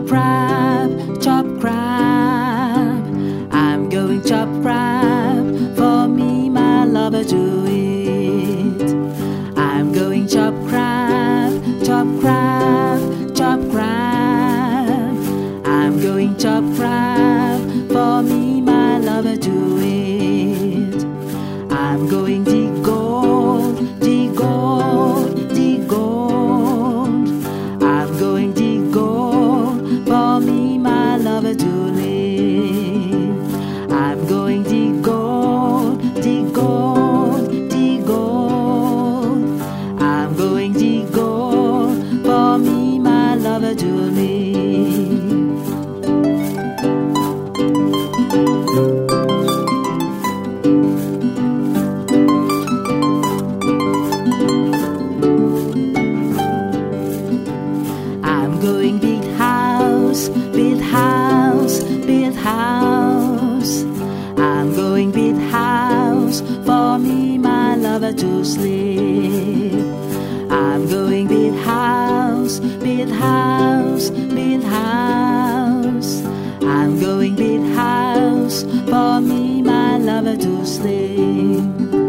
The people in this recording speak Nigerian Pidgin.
crab, chop crab. I'm going chop crab for me, my lover to eat. I'm going chop crab, chop crab, chop crab. I'm going chop crab for me, my lover to eat. I'm going dig gold, dig gold, dig gold. I'm going dig gold for me, my lover to live. I'm going dig gold, dig gold, dig gold. I'm going dig gold for me, my lover to live. I'm going big house, big house, big house. I'm going big house for me, my lover to sleep. I'm going big house, big house, big house. I'm going big house for me, my lover to sleep.